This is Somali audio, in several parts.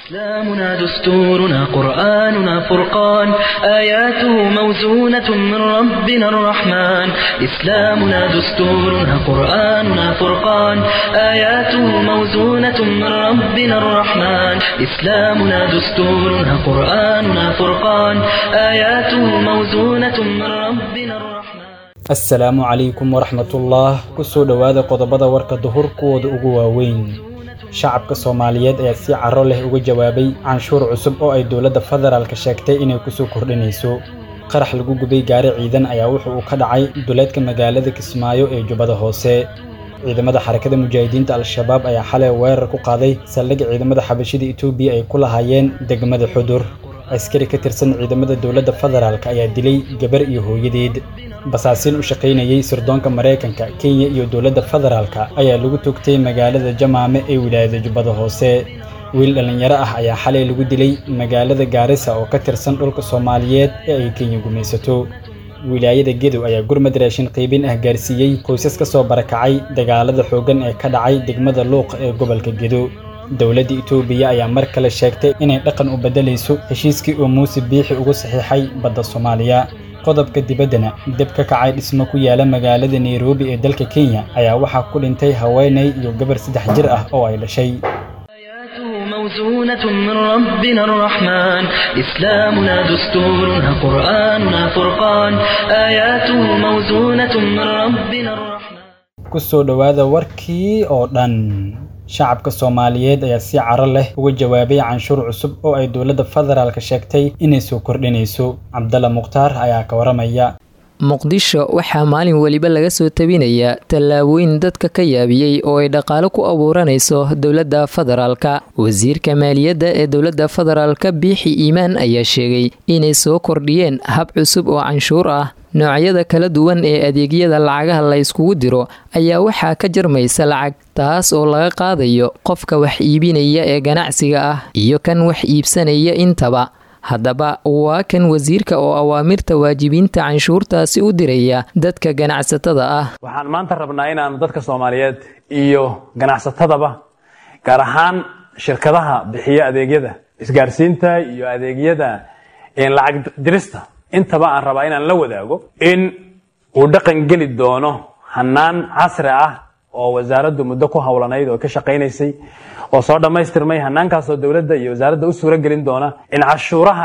إسلامنا دستورنا قرآننا فرقان آياته موزونة من ربنا الرحمن إسلامنا دستورنا قرآننا فرقان آياته موزونة من ربنا الرحمن إسلامنا دستورنا قرآننا فرقان آياته موزونة من ربنا الرحمن asalaamu calaykum waraxmatullah kusoo dhowaada qodobada warka duhur kuwooda ugu waaweyn shacabka soomaaliyeed ayaa si caro leh uga jawaabay canshuur cusub oo ay dowladda federaalka sheegtay inay kusoo kordhinayso qarax lagu gubay gaari ciidan ayaa wuxu uu ka dhacay duleedka magaalada kismaayo ee jubbada hoose ciidamada xarakada mujaahidiinta al-shabaab ayaa xalay weerar ku qaaday saldhig ciidamada xabashida etoobiya ay ku lahaayeen degmada xudur askari ka tirsan ciidamada dowladda federaalk ayaa dilay gabar iyo hooyadeed basaasiin u shaqaynayey sirdoonka maraykanka kenya iyo dowladda federaalka ayaa lagu togtay magaalada jamaame ee wilaayada jubbada hoose wiil dhallinyaro ah ayaa xalay lagu dilay magaalada gaarisa oo ka tirsan dhulka soomaaliyeed ee ay kenya gumaysato wilaayada gedow ayaa gurmad raashin qiibin ah gaarsiiyey qoysas ka soo barakacay dagaalada xooggan ee ka dhacay degmada luuq ee gobolka gedo dowladda itoobiya ayaa mar kale sheegtay inay dhaqan u beddelayso heshiiskii uu muuse biixi ugu saxiixay badda soomaaliya qodobka dibaddana deb ka kacay dhismo ku yaala magaalada nairobi ee dalka kenya ayaa waxaa ku dhintay haweenay iyo gabar saddex jir ah oo ay dhashay آياته موزونة من ربنا الرحمن إسلامنا دستورنا قرآننا فرقان آياته موزونة من ربنا الرحمن kusoo dhowaada warkii oo dhan shacabka soomaaliyeed ayaa si caro leh uga jawaabay canshuur cusub oo ay dowladda federaalka sheegtay inay soo kordhinayso cabdalla mukhtaar ayaa ka waramaya muqdisho waxaa maalin weliba laga soo tabinayaa tallaabooyin dadka ka yaabiyey oo ay dhaqaalo ku abuuranayso dowladda federaalka wasiirka maaliyadda ee dowladda federaalka biixi iimaan ayaa sheegay inay soo kordhiyeen hab cusub oo canshuur ah noocyada kala duwan ee adeegyada lacagaha la yskugu diro ayaa waxaa ka jarmaysa lacag taas oo laga qaadayo qofka wax iibinaya ee ganacsiga ah iyo kan wax iibsanaya intaba haddaba waa kan wasiirka oo awaamirta waajibiinta canshuurtaasi u diraya dadka ganacsatada ah waxaan maanta rabnaa inaanu dadka soomaaliyeed iyo ganacsatadaba gaar ahaan shirkadaha bixiya adeegyada isgaarsiinta iyo adeegyada lacag dirista intaba aan rabaa inaan la wadaago in uu dhaqan geli doono hanaan casri ah oo wasaaraddu muddo ku howlanayd oo ka shaqaynaysay oo soo dhammaystirmay hanaankaasoo dowladda iyo wasaaradda u suuro gelin doona in cashuuraha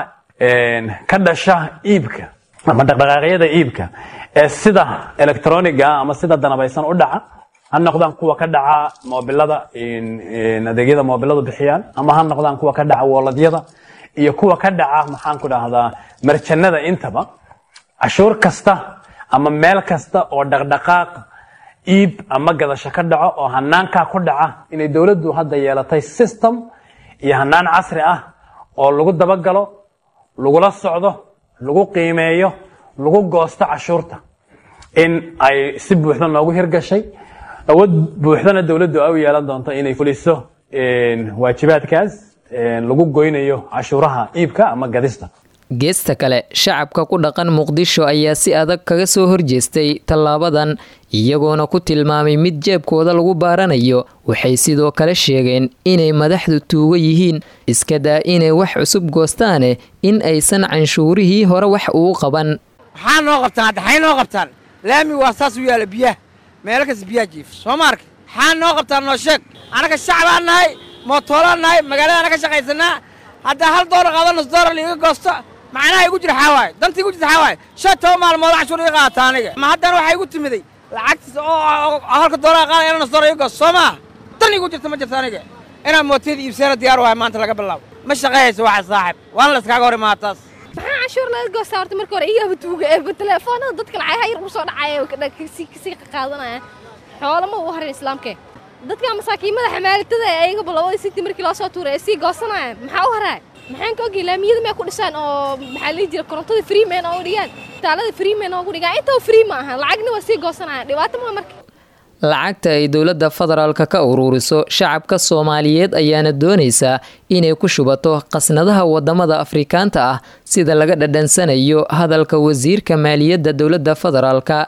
ka dhasha iibka ama dhaqdhaqaaqyada iibka ee sida electroniga ama sida danabaysan u dhaca ha noqdaan kuwa ka dhaca moobilada adeegyada moobiladu bixiyaan ama ha noqdaan kuwa ka dhaca wooladyada iyo kuwa ka dhaca maxaan ku dhahdaa marjanada intaba cashuur kasta ama meel kasta oo dhaqdhaqaaq iib ama gadasho ka dhaco oo hanaankaa ku dhaca inay dowladdu hadda yeelatay system iyo hanaan casri ah oo lagu dabagalo lagula socdo lagu qiimeeyo lagu goosto cashuurta in ay si buuxda noogu hirgashay awood buuxdana dowladdu ay u yeelan doonto inay fuliso waajibaadkaas lagu goynayo cashuuraha iibka ama gadista geesta kale shacabka ku dhaqan muqdisho ayaa si adag kaga soo horjeestay tallaabadan iyagoona ku tilmaamay mid jeebkooda lagu baaranayo waxay sidoo kale sheegeen inay madaxdu tuugo yihiin iska daa inay wax cusub goostaane in aysan canshuurihii hore wax ugu qaban maxaa noo qabtaan hadda xay noo qabtaan laami waa saas u yaala biyaha meelo kas biyaha jiif soo ma arka maxaa noo qabtaan noo sheeg annaga shacbaan nahay mootoolaan nahay magaaladaana ka shaqaysanaa haddaa hal doolar qaado nus doolar liiga goosto macnaha igu jira xaawaay dantii igu jirta xaawaay shan toban maalmood cashuur iga qaata aniga ma haddana waxaa igu timiday lacagtiis oo halka doolar qaada inaan nus doolar iga goosto soo maa dan igu jirta ma jirta aniga inaan mootiyada iibsana diyaar wahay maanta laga bilaabo ma shaqayhayso waxa saaxib waana la iskaaga hor imaa taas maxaa canshuur laga goostaa horta marka hore iyaba tuuga ee telefoonada dadka lacagaha yar ugu soo dhacaya kasii qaadanaya xoolo ma u harin islaamkee dadka masaakiimada xamaalitada ee ayagaba labadii sinti markii loo soo tuuray ay sii goosanayaan maxaa u haraay maxaan ka ogi laamiyada may ku dhisaan oo maxaa lihi jira korontada free man oogu dhigaan taalada free man oogu dhigaan intaba free ma aha lacagna waa sii goosanayaan dhibaato ma marka lacagta ay dowladda federaalka ka ururiso shacabka soomaaliyeed ayaana doonaysaa inay ku shubato qasnadaha wadamada afrikaanta ah sida laga dhadhansanayo hadalka wasiirka maaliyadda dowladda federaalka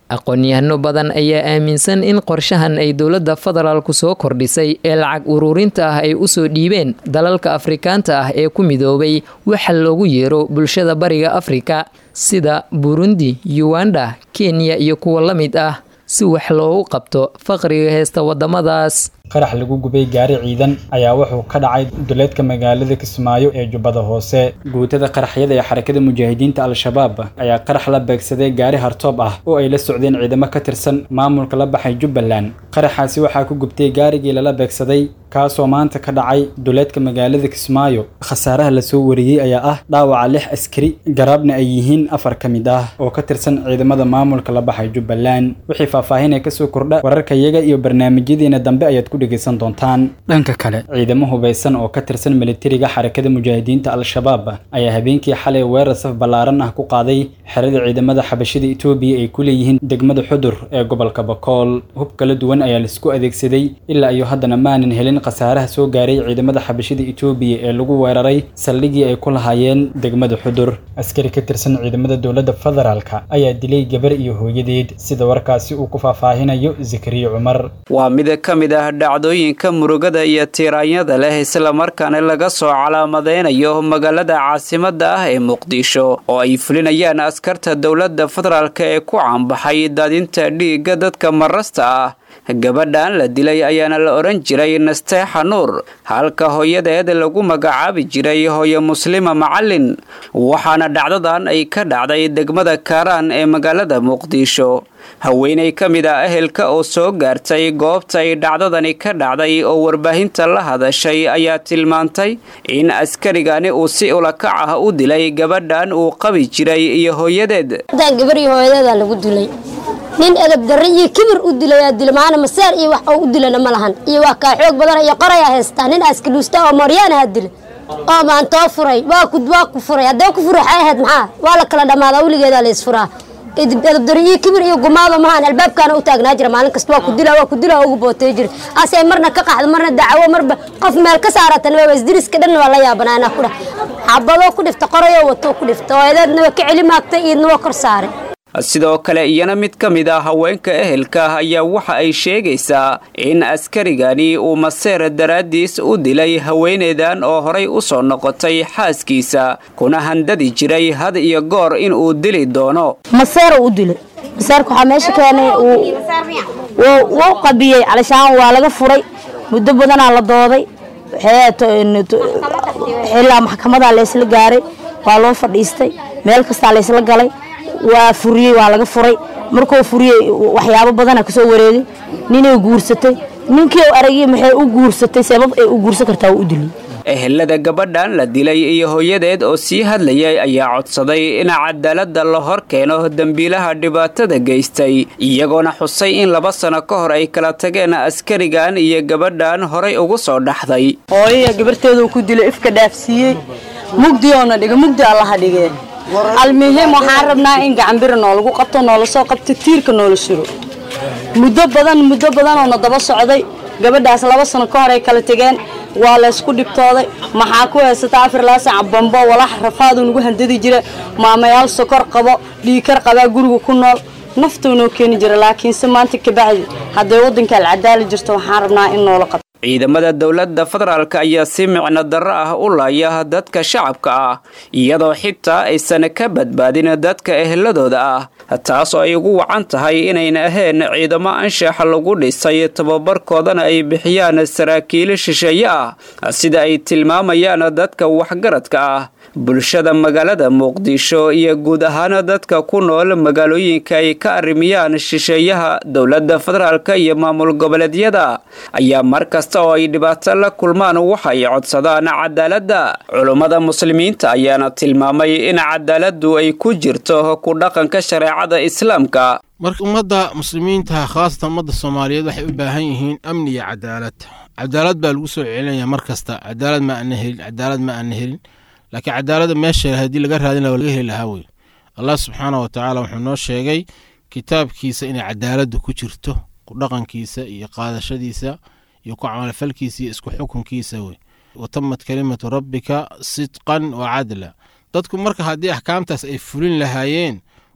aqoon-yahano badan ayaa aaminsan in qorshahan ay dowladda federaalku soo kordhisay ee lacag uruurinta ah ay usoo dhiibeen dalalka afrikaanta ah ee ku midoobay waxa loogu yeero bulshada bariga afrika sida burundi uganda kenya iyo kuwa la mid ah si wax loogu qabto faqriga heesta wadamadaas qarax lagu gubay gaari ciidan ayaa wuxuu ka dhacay duleedka magaalada kismaayo ee jubbada hoose guutada qaraxyada ee xarakada mujaahidiinta al-shabaab ayaa qarax la beegsaday gaari hartoob ah oo ay la socdeen ciidamo ka tirsan maamulka la baxay jubbaland qaraxaasi waxaa ku gubtay gaarigii lala beegsaday kaasoo maanta ka dhacay duleedka magaalada kismaayo khasaaraha lasoo wariyey ayaa ah dhaawaca lix askari garaabna ay yihiin afar ka mid ah oo ka tirsan ciidamada maamulka la baxay jubbaland wixii faahfaahinaya kasoo kordha wararkayaga iyo barnaamijyadeena dambe ayaad ku dhegaysan doontaan dhanka kale ciidamo hubaysan oo ka tirsan militariga xarakada mujaahidiinta al-shabaab ayaa habeenkii xalay weerar saf ballaaran ah ku qaaday xerada ciidamada xabashida etoobiya ay ku leeyihiin degmada xudur ee gobolka bakool hub kala duwan ayaa laisku adeegsaday ilaa iyo haddana maanan helin khasaaraha soo gaaray ciidamada xabashida etoobiya ee lagu weeraray saldhigii ay ku lahaayeen degmada xudur askari ka tirsan ciidamada dowladda federaalka ayaa dilay gabar iyo hooyadeed sida warkaasi uu ku faahfaahinayo zakariya cumar waa mid ka mid ah dhacdooyinka murugada iyo tiiraanyada leh islamarkaana laga soo calaamadeynayo magaalada caasimada ah ee muqdisho oo ay fulinayaan askarta dowladda federaalk ee ku caanbaxay daadinta dhiigga dadka marasta ah gabadhan la dilay ayaana la odhan jiray nasteexa nuur halka hooyadeed lagu magacaabi jiray hooyo muslima macalin waxaana dhacdadan ay ka dhacday degmada kaaraan ee magaalada muqdisho haweenay ka mid ah ehelka oo soo gaartay goobta ay dhacdadani ka dhacday oo warbaahinta la hadashay ayaa tilmaantay in askarigani uu si ulakac ah u dilay gabadhan uu qabi jiray iyo hooyadeed nin edab darre iyo kibir u dilayaa dilmaana maseer iyo wax oo u dilana ma lahan iyo waa kaa xoog badan iyo qorayaa haystaa nin askaluusta oo mooryaanaha dila oo maantoo furay waa ku waa ku furay haddee ku furay waxay ahayd maxaa waa la kala dhammaadaa weligeedaa la isfuraa edab darre iyo kibir iyo gumaado mahaan albaabkaana u taagnaa jira maalin kasta waa ku dila waa ku dila ugu bootay jira asee marna ka qaxdo marna dacawo marba qof meel ka saaratan waa isdiriska dhan waa la yaabanaanaa ku dhah xabadoo ku dhifta qorayoo watoo ku dhifta oo edeedna waa ka celi maagtay iidna waa kor saaray sidoo kale iyana mid ka mid ah haweenka ehelka ah ayaa waxa ay sheegaysaa in askarigani uu maseer daraaddiis u dilay haweeneydan oo horay u soo noqotay xaaskiisa kuna handadi jiray had iyo goor in uu dili doono maseer u dilay maseerka waxaa meesha keenay wuu qabiyey calishaan waa laga furay muddo badanaa la dooday xilaa maxkamadaa laysla gaaray waa loo fadhiistay meel kastaa laysla galay waa furiyey waa laga furay markuu furiyey waxyaabo badana kasoo wareegay ninay guursatay ninkii aragay maxay u guursatay sabab ay u guursan kartaa u dilay ehelada gabadhan la dilay iyo hooyadeed oo sii hadlayay ayaa codsaday in cadaalada la hor keeno dembiilaha dhibaatada geystay iyagoona xusay in laba sano ka hor ay kala tageen askarigan iyo gabadhan horay ugu soo dhaxday hooyaya gabarteedu ku dilay ifka dhaafsiiyey mugdiyoona dhiga mugdi allaha dhigee almuhim waxaan rabnaa in gacanbiri noolagu qabto noola soo qabto tiirka noola suro muddo badan muddo badanoona daba socday gabadhaas laba sano ka hor ay kala tegeen waa laysku dhibtooday maxaa ku haysataa afar laa saca bambo walax rafaadu nagu handadi jira maamayaal sokor qabo dhiikar qabaa guriga ku nool naftuu noo keeni jira laakiinse maanta kabacdi hadday waddanka alcadaali jirto waxaan rabnaa in noola qabto ciidamada dowladda federaalk ayaa si micno darro ah u laaya dadka shacabka ah iyadoo xitaa aysan ka badbaadin dadka eheladooda ah taas oo ay ugu wacan tahay inayna ahayn ciidamo anshaxa lagu dhisay tababarkoodana ay bixiyaan saraakiil shisheeye ah sida ay tilmaamayaan dadka waxgaradka ah bulshada magaalada muqdisho iyo guud ahaan dadka ku nool magaalooyinka ay ka arrimiyaan shisheeyaha dowladda federaalk iyo maamul goboleedyada ayaa mar kasta oo ay dhibaato la kulmaan waxay codsadaan cadaaladda culummada muslimiinta ayaana tilmaamay in cadaaladdu ay ku jirto ku dhaqanka shareecada islaamka marka ummadda muslimiinta khaasatan ummadda soomaaliyeed waxay u baahan yihiin amni iyo cadaalad cadaalad baa lagu soo celinaya mar kasta cadaalad ma aana helin cadaalad ma aana helin laakiin cadaalada meesha haddii laga raadin laha laga heli lahaa wey allah subxaana wa tacaala wuxuu noo sheegay kitaabkiisa inay cadaaladdu ku jirto ku dhaqankiisa iyo qaadashadiisa iyo ku camalfalkiisa iyo isku xukunkiisa wey watamad kelimatu rabbika sidqan wa cadla dadku marka haddii axkaamtaas ay fulin lahaayeen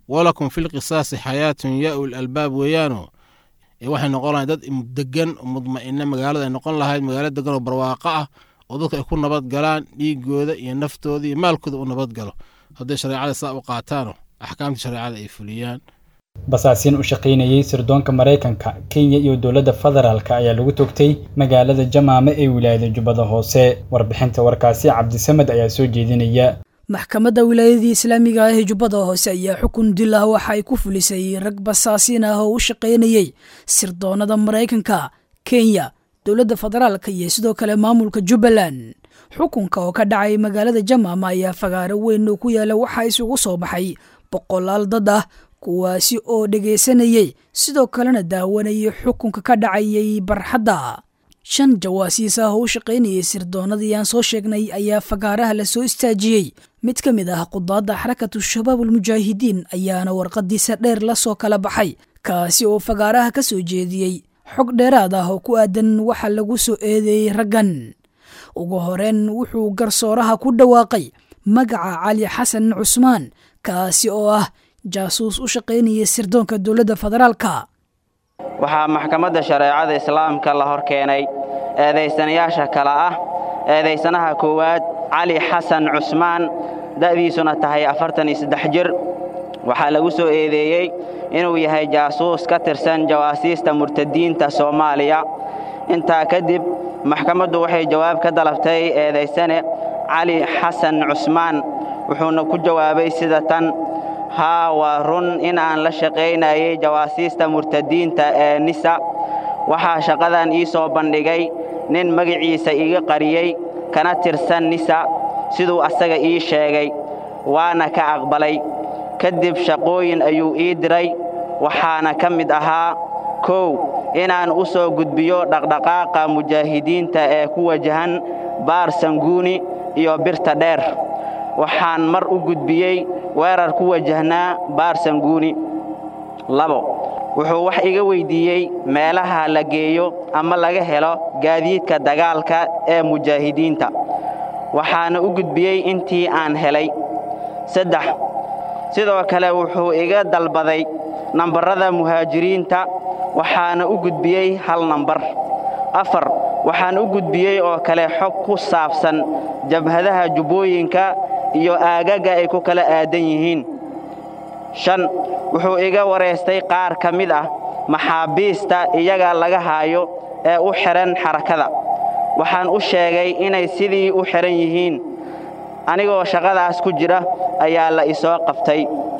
walakum filqisaasi xayaatun yaa ul albaab weeyaano waxay noqon lahayd dad degan mudma'ina magaalada ay noqon lahayd magaalo degan oo barwaaqo ah oo dadka ay ku nabad galaan dhiigooda iyo naftooda iyo maalkooda u nabad galo hadday shareecada saa u qaataano axkaamtii shareecada ay fuliyaan basaasiin u shaqaynayey sirdoonka maraykanka kenya iyo dowladda federaalk ayaa lagu togtay magaalada jamaame ee wilaayada jubbada hoose warbixinta warkaasi cabdisamed ayaa soo jeedinaya maxkamadda wilaayadii islaamiga ah ee jubbada hoose ayaa xukun dil ah waxa ay ku fulisay rag basaasiin ah oo u shaqaynayey sirdoonada maraykanka kenya dowladda federaalka iyo sidoo kale maamulka jubbaland xukunka oo ka dhacay magaalada jamaama ayaa fagaaro weyn oo ku yaala waxaa isugu soo baxay boqolaal dad ah kuwaasi oo dhegaysanayey sidoo kalena daawanayay xukunka ka dhacayay barxadda shan jawaasiis ah oo u shaqaynayay sirdoonadii aan soo sheegnay ayaa fagaaraha la soo istaajiyey mid ka mid ah qudaadda xarakatu shabaab almujaahidiin ayaana warqadiisa dheer la soo kala baxay kaasi oo fagaaraha ka soo jeediyey xog dheeraad ah oo ku aadan waxa lagu soo eedeeyey raggan ugu horeen wuxuu garsooraha ku dhawaaqay magaca cali xasan cusmaan kaasi oo ah jaasuus u shaqaynaya sirdoonka dowladda federaalka waxaa maxkamadda shareecada islaamka la hor keenay eedaysanayaasha kale ah eedaysanaha koowaad cali xasan cusmaan da'diisuna tahay afartan iyo saddex jir waxaa lagu soo eedeeyey inuu yahay jaasuus ka tirsan jawaasiista murtadiinta soomaaliya intaa kadib maxkamaddu waxay jawaab ka dalabtay eedaysane cali xasan cusmaan wuxuuna ku jawaabay sida tan haa waa run in aan la shaqaynayay jawaasiista murtadiinta ee nisa waxaa shaqadan ii soo bandhigay nin magaciisa iga qariyey kana tirsan nisa siduu asaga ii sheegay waana ka aqbalay kadib shaqooyin ayuu ii diray waxaana ka mid ahaa kow inaan u soo gudbiyo dhaqdhaqaaqa mujaahidiinta ee ku wajahan baar sanguuni iyo birta dheer waxaan mar u gudbiyey weerar ku wajahnaa baar sanguuni labo wuxuu wax iga weyddiiyey meelaha la geeyo ama laga helo gaadiidka dagaalka ee mujaahidiinta waxaana u gudbiyey intii aan helay saddex sidoo kale wuxuu iga dalbaday nambarrada muhaajiriinta waxaana u gudbiyey hal nambar afar waxaan u gudbiyey oo kale xog ku saabsan jabhadaha jubbooyinka iyo aagaga ay ku kala aadan yihiin shan wuxuu iga wareystay qaar ka mid ah maxaabiista iyaga laga haayo ee u xidhan xarakada waxaan u sheegay inay sidii u xidhan yihiin anigoo shaqadaas ku jira ayaa la isoo qabtay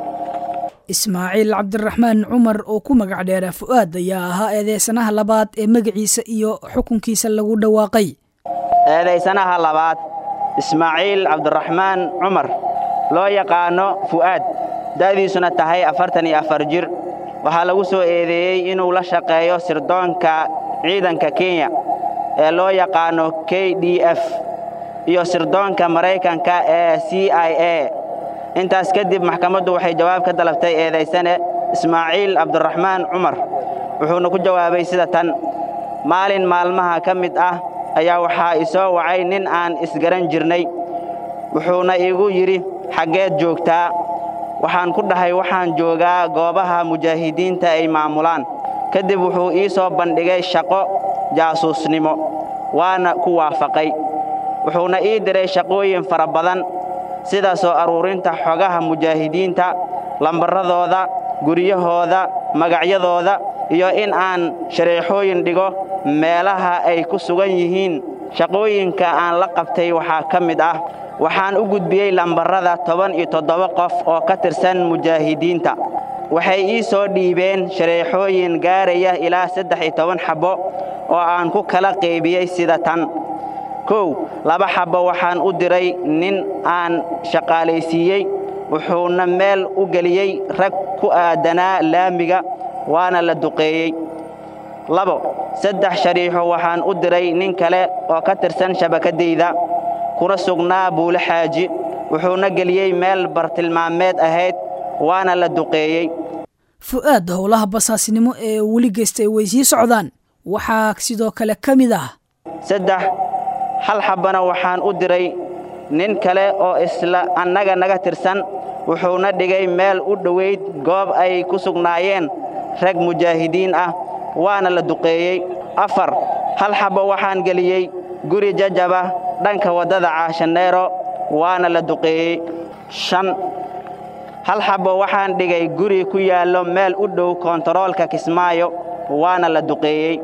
ismaaciil cabdiraxmaan cumar oo ku magac dheera fu'aad ayaa ahaa eedeysanaha labaad ee magaciisa iyo xukunkiisa lagu dhawaaqay eedaysanaha labaad ismaaciil cabdiraxmaan cumar loo yaqaanno fu'aad da'diisuna tahay afartan iyo afar jir waxaa lagu soo eedeeyey inuu la shaqeeyo sirdoonka ciidanka kenya ee loo yaqaanno k d f iyo sirdoonka maraykanka ee c i a intaas kadib maxkamaddu waxay jawaab ka dalabtay eedaysane ismaaciil cabdiraxmaan cumar wuxuuna ku jawaabay sida tan maalin maalmaha ka mid ah ayaa waxaa isoo wacay nin aan isgaran jirnay wuxuuna igu yidhi xaggeed joogtaa waxaan ku dhahay waxaan joogaa goobaha mujaahidiinta ay maamulaan kadib wuxuu ii soo bandhigay shaqo jaasuusnimo waana ku waafaqay wuxuuna ii diray shaqooyin fara badan sida soo aruurinta xogaha mujaahidiinta lambarradooda guryahooda magacyadooda iyo in aan shareexooyin dhigo meelaha ay ku sugan yihiin shaqooyinka aan la qabtay waxaa ka mid ah waxaan u gudbiyey lambarrada toban iyo toddoba qof oo ka tirsan mujaahidiinta waxay ii soo dhiibeen shareexooyin gaaraya ilaa saddex iyo toban xabbo oo aan ku kala qaybiyey sida tan kow laba xabbo waxaan u diray nin aan shaqaalaysiiyey wuxuuna meel u geliyey rag ku aadanaa laamiga waana la duqeeyey labo saddex shariixo waxaan u diray nin kale oo ka tirsan shabakaddayda kuna sugnaa buule xaaji wuxuuna geliyey meel bartilmaameed ahayd waana la duqeeyey fu'aad howlaha basaasnimo ee weli geystay way sii socdaan waxaa sidoo kale ka mid ah saddex hal xabbana waxaan u diray nin kale oo isla annaga naga tirsan wuxuuna dhigay meel u dhowayd goob ay ku sugnaayeen rag mujaahidiin ah waana la duqeeyey afar hal xabbo waxaan geliyey guri jajaba dhanka waddada caashaneero waana la duqeeyey shan hal xabbo waxaan dhigay guri ku yaallo meel u dhow koontaroolka kismaayo waana la duqeeyey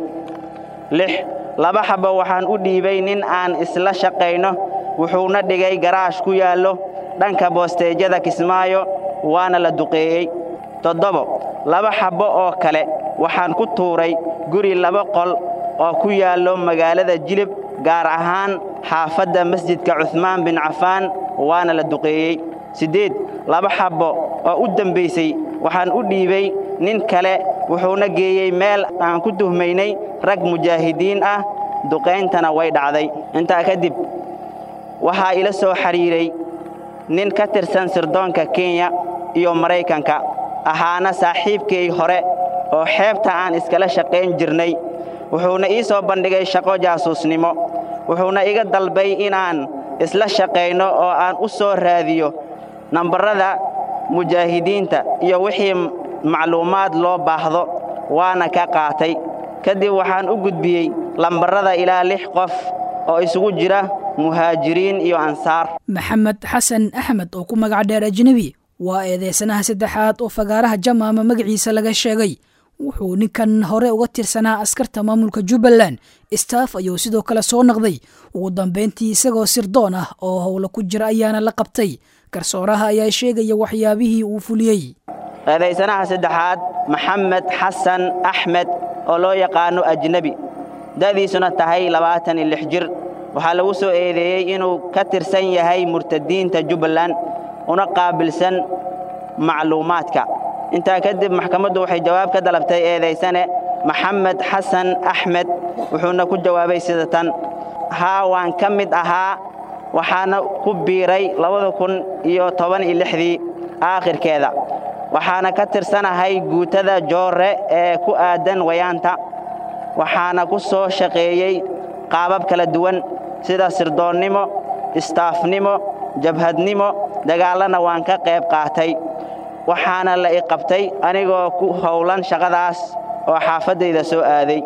lix laba xabbo waxaan u dhiibay nin aan isla shaqayno wuxuuna dhigay garaash ku yaallo dhanka boosteejyada kismaayo waana la duqeeyey toddobo laba xabbo oo kale waxaan ku tuuray guri laba qol oo ku yaallo magaalada jilib gaar ahaan xaafadda masjidka cuhmaan bin cafaan waana la duqeeyey siddeed laba xabbo oo u dembaysay waxaan u dhiibay nin kale wuxuuna geeyey meel aan ku tuhmaynay rag mujaahidiin ah duqayntana way dhacday intaa kadib waxaa ila soo xidhiiray nin ka tirsan sirdoonka kenya iyo maraykanka ahaana saaxiibkay hore oo xeebta aan iskala shaqayn jirnay wuxuuna ii soo bandhigay shaqo jaasuusnimo wuxuuna iga dalbay inaan isla shaqayno oo aan u soo raadiyo nambarrada mujaahidiinta iyo wixii macluumaad loo baahdo waana ka qaatay kadib waxaan u gudbiyey lambarrada ilaa lix qof oo isugu jira muhaajiriin iyo ansaar maxamed xasan axmed oo ku magac dheer ajnebi waa eedeysanaha saddexaad oo fagaaraha jamaama magaciisa laga sheegay wuxuu ninkan hore uga tirsanaa askarta maamulka jubbaland staff ayuu sidoo kale soo naqday ugu dambayntii isagoo sirdoon ah oo howla ku jira ayaana la qabtay garsooraha ayaa sheegaya waxyaabihii uu fuliyey eedaysanaha saddexaad maxamed xasan axmed oo loo yaqaano ajnebi da'diisuna tahay labaatan iyo lix jir waxaa lagu soo eedeeyey inuu ka tirsan yahay murtadiinta jubbaland una qaabilsan macluumaadka intaa kadib maxkamaddu waxay jawaab ka dalabtay eedaysane maxamed xasan axmed wuxuuna ku jawaabay sida tan haa waan ka mid ahaa waxaana ku biiray labada kun iyo toban iyo lixdii aakhirkeeda waxaana ka tirsanahay guutada joorre ee ku aadan wayaanta waxaana ku soo shaqeeyey qaabab kala duwan sida sirdoonnimo istaafnimo jabhadnimo dagaallana waan ka qayb qaatay waxaana la i qabtay anigoo ku howlan shaqadaas oo xaafaddayda soo aaday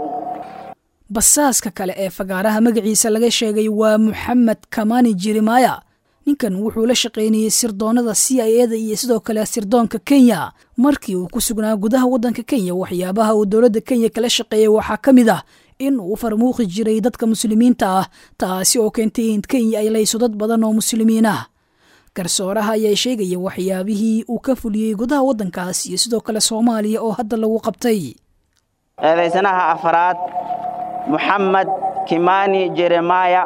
basaaska kale ee fagaaraha magaciisa laga sheegay waa moxamed kamani jeremaya ninkan wuxuu la shaqaynayey sirdoonnada c i eda iyo sidoo kale sirdoonka kenya markii uu ku sugnaa gudaha waddanka kenya waxyaabaha uu dowladda kenya kala shaqeeyey waxaa ka mid ah in uu farmuuqi jiray dadka muslimiinta ah taasi oo keentay in kenya ay layso dad badan oo muslimiin ah garsooraha ayaa sheegaya waxyaabihii uu ka fuliyey gudaha waddankaas iyo sidoo kale soomaaliya oo hadda lagu qabtay eedaysanaha afaraad moxamed kimani jeremaya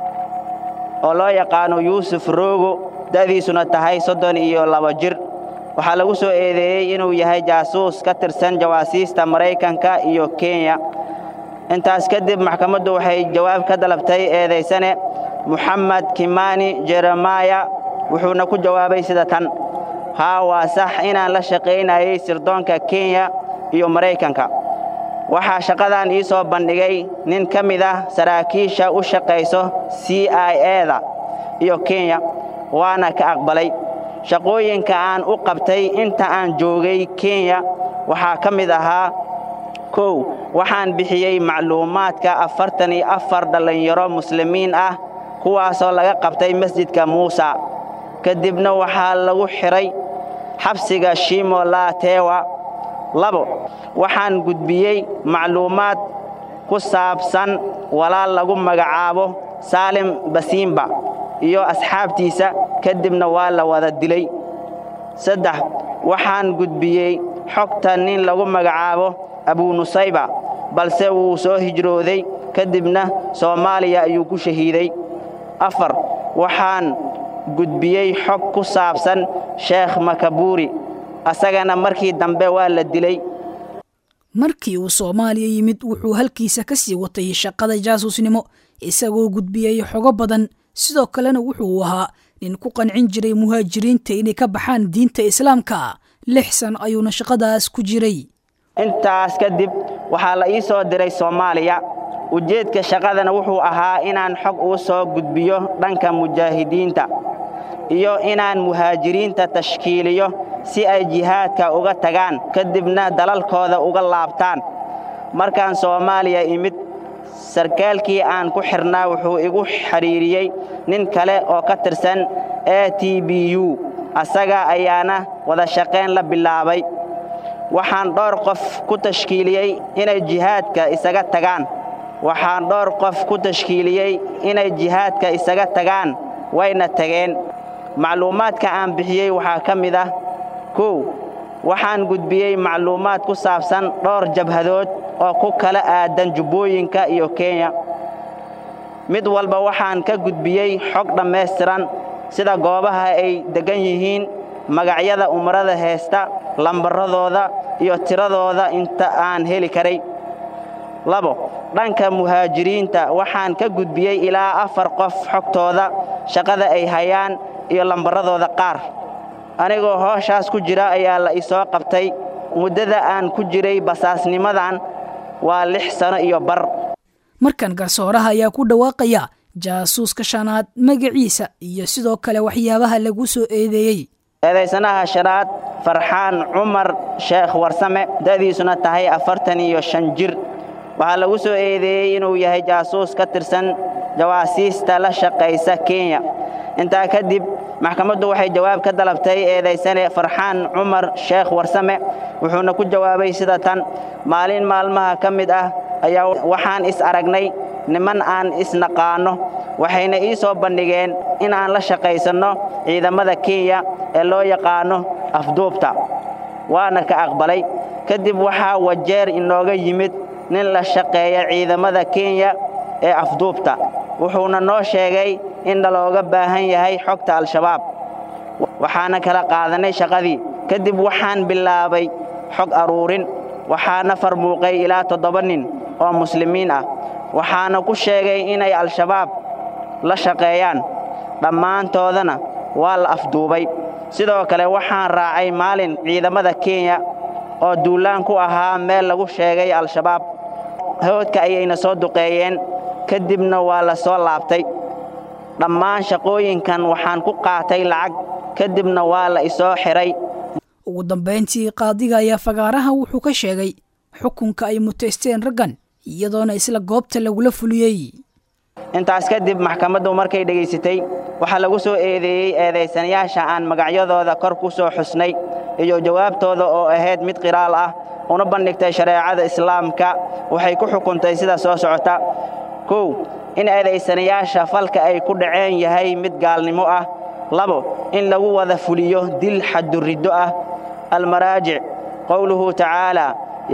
oo loo yaqaano yuusuf roogo da'diisuna tahay soddon iyo laba jir waxaa lagu soo eedeeyey inuu yahay jaasuus ka tirsan jawaasiista maraykanka iyo kenya intaas kadib maxkamaddu waxay jawaab ka dalabtay eedaysane moxamed kimani jeremaya wuxuuna ku jawaabay sida tan haa waa sax inaan la shaqaynayay sirdoonka kenya iyo maraykanka waxaa shaqadan ii soo bandhigay nin ka mid ah saraakiisha u shaqayso c i eda iyo kenya waana ka aqbalay shaqooyinka aan u qabtay inta aan joogay kenya waxaa ka mid ahaa kow waxaan bixiyey macluumaadka afartan iyo afar dhallinyaro muslimiin ah kuwaasoo laga qabtay masjidka muusa kadibna waxaa lagu xidhay xabsiga shimo laatewa labo waxaan gudbiyey macluumaad ku saabsan walaal lagu magacaabo saalim basiimba iyo asxaabtiisa kadibna waa la wada dilay saddex waxaan gudbiyey xogta nin lagu magacaabo abunusayba balse wuu soo hijrooday kadibna soomaaliya ayuu ku shahiiday afar waxaan gudbiyey xog ku saabsan sheekh makabuuri asagana markii dambe waa la dilay markii uu soomaaliya yimid wuxuu halkiisa ka sii watay shaqada jaasuusnimo isagoo gudbiyey xogo badan sidoo kalena wuxuu ahaa nin ku qancin jiray muhaajiriinta inay ka baxaan diinta islaamka lix san ayuuna shaqadaas ku jiray intaas kadib waxaa la ii soo diray soomaaliya ujeedka shaqadana wuxuu ahaa inaan xog uu soo gudbiyo dhanka mujaahidiinta iyo inaan muhaajiriinta tashkiiliyo si ay jihaadka uga tagaan kadibna dalalkooda uga laabtaan markaan soomaaliya imid sarkaalkii aan ku xidhnaa wuxuu igu xidhiiriyey nin kale oo ka tirsan a t b u asaga ayaana wada shaqayn la bilaabay waxaan dhowr qof ku tashkiiliyey inay jihaadka isaga tagaan waxaan dhowr qof ku tashkiiliyey inay jihaadka isaga tagaan wayna tageen macluumaadka aan bixiyey waxaa ka mid ah kow waxaan gudbiyey macluumaad ku saabsan dhowr jabhadood oo ku kala aadan jubbooyinka iyo kenya mid walba waxaan ka gudbiyey xog dhammaystiran sida goobaha ay deggan yihiin magacyada umrada heesta lambaradooda iyo tiradooda inta aan heli karay labo dhanka muhaajiriinta waxaan ka gudbiyey ilaa afar qof xogtooda shaqada ay hayaan iyo lambaradooda qaar anigoo hooshaas ku jira ayaa la isoo qabtay muddada aan ku jiray basaasnimadan waa lix sano iyo bar markan garsooraha ayaa ku dhawaaqaya jaasuuska shanaad magaciisa iyo sidoo kale waxyaabaha lagu soo eedeeyey eedaysanaha shanaad farxaan cumar sheekh warsame da'diisuna tahay afartan iyo shan jir waxaa lagu soo eedeeyey inuu yahay jaasuus ka tirsan jawaasiista la shaqaysa kenya intaa kadib maxkamaddu waxay jawaab ka dalabtay eedaysane farxaan cumar sheekh warsame wuxuuna ku jawaabay sida tan maalin maalmaha ka mid ah ayaa waxaan is aragnay niman aan isnaqaanno waxayna ii soo bandhigeen inaan la shaqaysanno ciidamada kenya ee loo yaqaanno afduubta waana ka aqbalay kadib waxaa wajeer inooga yimid nin la shaqeeya ciidamada kenya ee afduubta wuxuuna noo sheegay in nalooga baahan yahay xogta al-shabaab waxaana kala qaadanay shaqadii kadib waxaan bilaabay xog aruurin waxaana farmuuqay ilaa toddoba nin oo muslimiin ah waxaana ku sheegay inay al-shabaab la shaqeeyaan dhammaantoodana waa la afduubay sidoo kale waxaan raacay maalin ciidamada kenya oo duulaan ku ahaa meel lagu sheegay al-shabaab hawdka ayayna soo duqeeyeen kadibna waa la soo laabtay dhammaan shaqooyinkan waxaan ku qaatay lacag kadibna waa la isoo xidhay ugu dambayntii qaadiga ayaa fagaaraha wuxuu ka sheegay xukunka ay mutaysteen raggan iyadoona isla goobta lagula fuliyey intaas kadib maxkamaddu markay dhegaysatay waxaa lagu soo eedeeyey eedaysanayaasha aan magacyadooda kor ku soo xusnay iyo jawaabtooda oo ahayd mid qiraal ah una bandhigtay shareecada islaamka waxay ku xukuntay sida soo socota kow in eedaysanayaasha falka ay ku dhaceen yahay mid gaalnimo ah labo in lagu wada fuliyo dil xaduriddo ah almaraajic qowluhu tacaala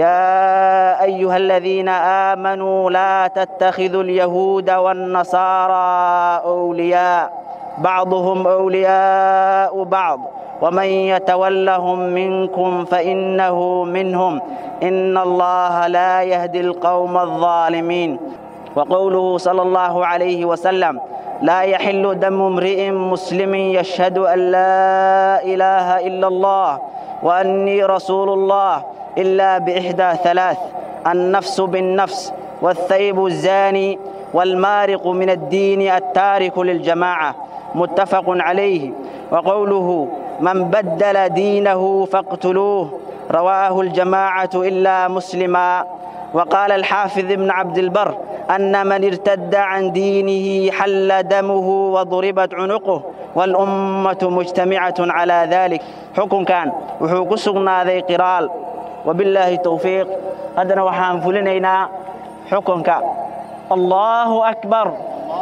يا أيها الذين آمنوا لا تتخذوا اليهود والنصارى أولياء بعضهم أولياء بعض ومن يتولهم منكم فإنه منهم إن الله لا يهدي القوم الظالمين وقوله صلى الله عليه وسلم لا يحل دم امرئ مسلم يشهد أن لا إله إلا الله وأني رسول الله إلا بإحدى ثلاث النفس بالنفس والثيب الزاني والمارق من الدين التارك للجماعة متفق عليه وقوله من بدل دينه فاقتلوه رواه الجماعة إلا مسلما وقال الحافظ ابن عبد البر أن من ارتد عن دينه حل دمه وضربت عنقه والأمة مجتمعة على ذلك حكم كان وحوق سقنا ذي قرال وبالله التوفيق هذا وحان فلنينا حكمك الله أكبر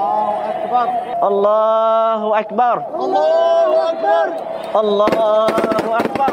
الله أكبر الله أكبر الله أكبر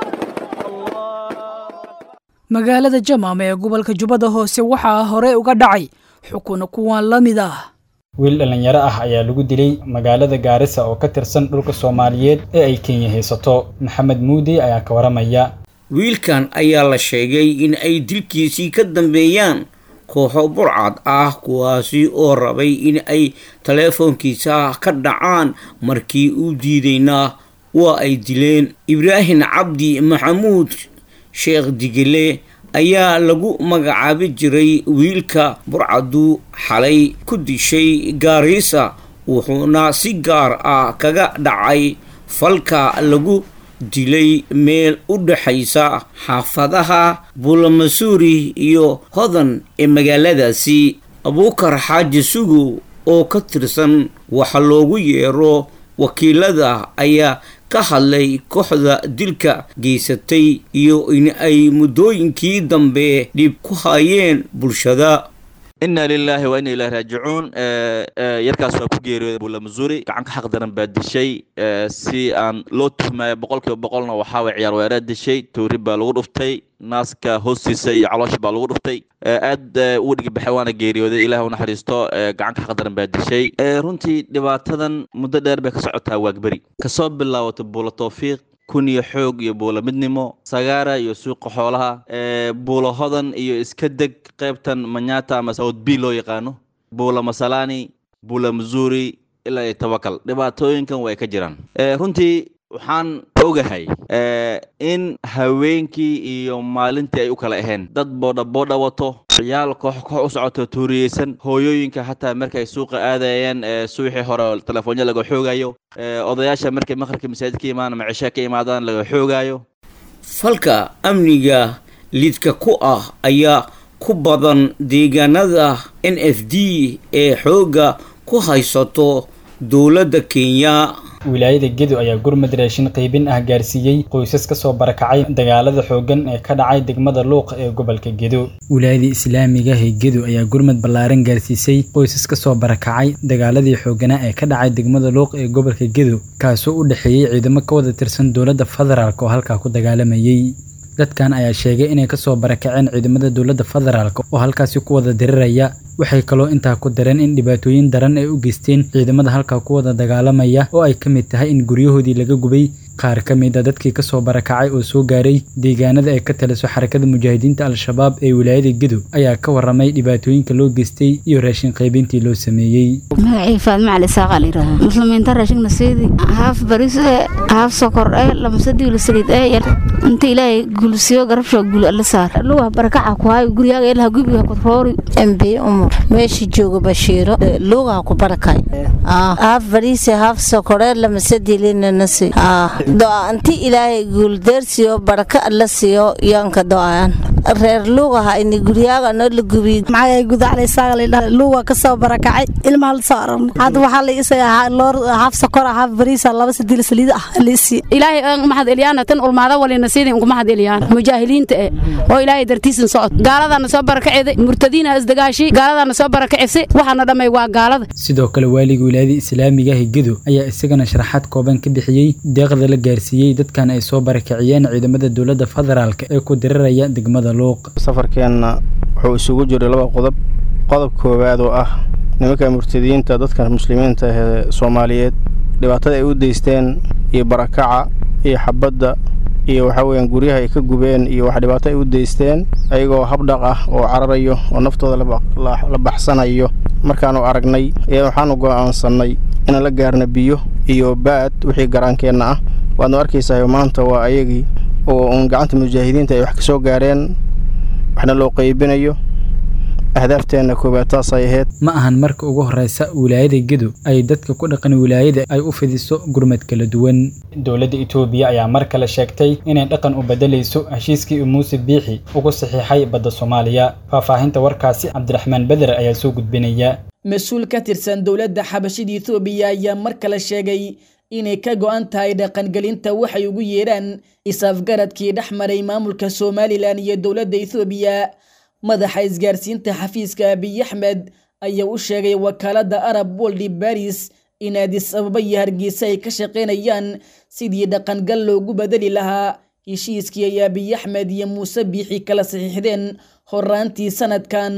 magaalada jamaam ee gobolka jubbada hoose waxaa hore uga dhacay xukun kuwan la mid ah wiil dhallinyaro ah ayaa lagu dilay magaalada gaarisa oo ka tirsan dhulka soomaaliyeed ee ay kenya haysato maxamed muudi ayaa ka waramaya wiilkan ayaa la sheegay in ay dilkiisii ka dambeeyaan kooxo burcad ah kuwaasi oo rabay in ay taleefoonkiisa ka dhacaan markii uu diidayna waa ay dileen ibraahim cabdi maxamuud sheekh digile ayaa lagu magacaabi jiray wiilka burcadu xalay ku dishay gaariisa wuxuuna si gaar ah kaga dhacay falka lagu dilay meel u dhexaysa xaafadaha buulamasuuri iyo hodan ee magaaladaasi abuukar xaaji sugow oo ka tirsan waxa loogu yeero wakiilada ayaa ka hadlay kooxda dilka geysatay iyo in ay muddooyinkii dambe dhib ku hayeen bulshada inna lilaahi wa inna ilahi raajicuun yarkaas waa ku geeriyooday buulamasuuri gacanka xaq daran baa dishay si aan loo tuhmayo boqol kiiba boqolna waxaa way ciyaar weeraa dishay toori baa lagu dhuftay naaska hoostiisa iyo caloosha baa lagu dhuftay aad ugu dhigibaxay waana geeriyooday ilaah u naxariisto gacanka xaq daran baa dishay runtii dhibaatadan muddo dheer bay ka socotaa waagberi kasoo bilaawato buula towfiiq kuniyo xoog iyo buula midnimo sagaara iyo suuqa xoolaha buula hodan iyo iska deg qaybtan manyata ama south b loo yaqaano buula masalani buula missouri ilaa iyo tawakal dhibaatooyinkan way ka jiraan runtii waxaan ogahay in haweenkii iyo maalintii ay u kala aheen dad boodha boodha wato ciyaal koox koox u socoto tuuriyeysan hooyooyinka xataa markay suuqa aadayeen suuxii hore telefoonyo laga xoogayo odayaasha markay maqribka masaajid ka imaan ama cishe ka imaadaan laga xoogayo falka amniga lidka ku ah ayaa ku badan deegaanada n f d ee xoogga ku haysato dowladda kenya wilaayada gedo ayaa gurmad raashin qaybin ah gaarsiiyey qoysas ka soo barakacay dagaalada xooggan ee ka dhacay degmada luuq ee gobolka gedo wilaayada islaamiga ee gedo ayaa gurmad ballaaran gaarsiisay qoysas ka soo barakacay dagaaladii xoogganaa ee ka dhacay degmada luuq ee gobolka gedo kaasoo u dhexeeyey ciidamo ka wada tirsan dowladda federaalk oo halkaa ku dagaalamayey dadkan ayaa sheegay inay kasoo barakaceen ciidamada dowladda federaalk oo halkaasi ku wada diriraya waxay kaloo intaa ku dareen in dhibaatooyin daran ay u geysteen ciidamada halkaa ku wada dagaalamaya oo ay ka mid tahay in guryahoodii laga gubay qaar ka mid a dadkii kasoo barakacay oo soo gaaray deegaanada ay ka taliso xarakada mujaahidiinta al-shabaab ee wilaayada gedo ayaa ka waramay dhibaatooyinka loo geystay iyo raashin qaybintii loo sameeyey magacii faadma cali saaqa layidhaha muslimiinta raashigna siidi haaf baris ee haaf sokor ee lamasadiilo saliid ee yar inta ilaahay gulsiyo garabsho gul alla saar luwa barakaca ku hayo guryaga ilaha gubiga kutroori mb umar meesha jooga bashiiro luugaha ku barakay haaf bariise haaf sokore lamasadilininasi do'aanti ilaahay guuldeersiyo baraka alla siiyo yoonka do'aan reer luugaha ini guryaga noo la gubiy maxaa gudacalaysaagaluuga kasoo barakacay ilmaha la soo aragna hadda waxaa la isaga loor haaf sokora haaf bariisa laba sadiil saliid ah liisi ilaahay aan mahad eliyaan tan ulmaada walina sidii ugu mahad eliyaan mujaahiliinta eh oo ilaahay dartiisan socod gaaladana soo barakaceeday murtadiina isdagaashi gaaladana soo barakacisa waxaana dhamay waa gaalada sidoo kale waaliga wilaayada islaamiga ah gedo ayaa isagana sharaxaad kooban ka bixiyey deeqda la gaarsiiyey dadkan ay soo barakaciyeen ciidamada dowladda federaalk ee ku diriraya degmada luuq safarkeenna wuxuu isugu jiray laba qodob qodob koowaad oo ah nimanka murtadiyiinta dadka muslimiinta ee soomaaliyeed dhibaatada ay u deysteen iyo barakaca iyo xabadda iyo waxaa weyaan guryaha ay ka gubeen iyo wax dhibaato ay u deysteen ayagoo habdhaq ah oo cararayo oo naftooda la baxsanayo markaanu aragnay ayaa waxaanu go'aansannay inaan la gaarna biyo iyo baad wixii garaankeenna ah waadnu arkaysahay maanta waa ayagii oo uun gacanta mujaahidiinta ay wax ka soo gaareen waxna loo qaybinayo ahdaafteena koowaad taasay ahayd ma ahan marka ugu horeysa wilaayada gedo ay dadka ku dhaqan wilaayada ay u fidiso gurmad kala duwan dowladda itoobiya ayaa mar kale sheegtay inay dhaqan u bedelayso heshiiskii muuse biixi ugu saxiixay badda soomaaliya faahfaahinta warkaasi cabdiraxmaan beder ayaa soo gudbinaya mas-uul ka tirsan dowladda xabashida etoobiya ayaa mar kale sheegay inay ka go'an tahay dhaqangelinta waxay ugu yeedhaan is-afgaradkii dhex maray maamulka somalilan iyo dowladda ethoobiya madaxa isgaarsiinta xafiiska abiy axmed ayaa u sheegay wakaaladda arab woldi baris in addis ababa iyo hargeysa ay ka shaqaynayaan sidii dhaqangal loogu bedeli lahaa heshiiskii ay abiy axmed iyo muuse biixi kala saxiixdeen horaantii sanadkan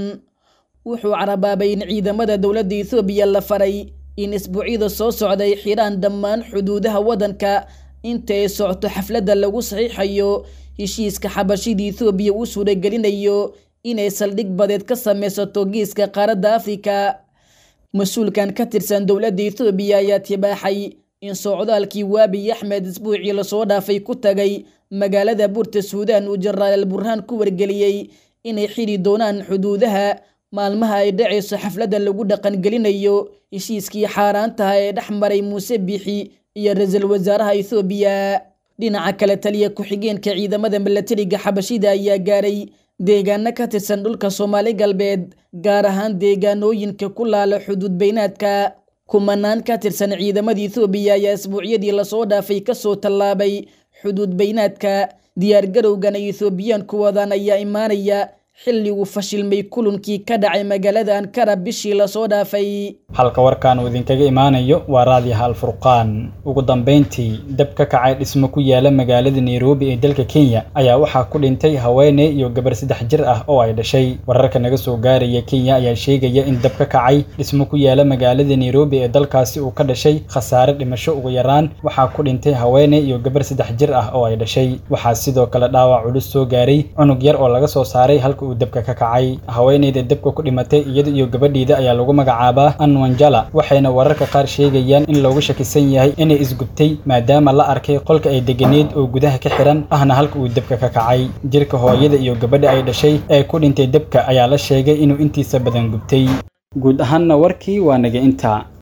wuxuu carabaabay in ciidamada dowladda ethoobiya la faray in isbuucyada soo socday xidhaan dhammaan xuduudaha waddanka inta ay socto xafladda lagu saxiixayo heshiiska xabashida ethoobiya uu suuragelinayo inay saldhig badeed ka samaysato geeska qaaradda afrika mas-uulkan ka tirsan dowladda ethoobiya ayaa tibaaxay in socdaalkii waabiy axmed isbuucii lasoo dhaafay ku tagay magaalada buurta suudaan uu jenaraal al burhaan ku wargeliyey inay xidhi doonaan xuduudaha maalmaha ay dhacayso xafladda lagu dhaqangelinayo heshiiskii xaaraantaha ee dhex maray muuse biixi iyo ra-iisul wasaaraha ethoobiya dhinaca kale taliya ku-xigeenka ciidamada milatariga xabashida ayaa gaaray deegaano ka tirsan dhulka soomaali galbeed gaar ahaan deegaanooyinka ku laala xuduud beynaadka kumanaan ka tirsan ciidamada ethoobiya ayaa isbuucyadii lasoo dhaafay kasoo tallaabay xuduud beynaadka diyaargarowgan ay ethoobiyaanku wadaan ayaa imaanaya xilli uu fashilmay kulankii ka dhacay magaalada ankara bishii lasoo dhaafay halka warkan uu idinkaga imaanayo waa raadiyaha alfurqaan ugu dambeyntii dab ka kacay dhismo ku yaala magaalada nairobi ee dalka kenya ayaa waxaa ku dhintay haweeney iyo gabar saddex jir ah oo ay dhashay wararka naga soo gaaraya kenya ayaa sheegaya in dab ka kacay dhismo ku yaala magaalada nairobi ee dalkaasi uu ka dhashay khasaare dhimasho ugu yaraan waxaa ku dhintay haweeney iyo gabar saddex jir ah oo ay dhashay waxaa sidoo kale dhaawac culus soo gaaray cunug yar oo laga soo saaray halka uu dabka ka kacay haweeneyda dabka ku dhimatay iyada iyo gabadhiida ayaa lagu magacaabaa anwanjala waxayna wararka qaar sheegayaan in loogu shakisan yahay inay isgubtay maadaama la arkay qolka ay deganeed oo gudaha ka xiran ahna halka uu dabka ka kacay jirka hooyada iyo gabadha ay dhashay ee ku dhintay dabka ayaa la sheegay inuu intiisa badan gubtay guud ahaanna warkii waa naga intaa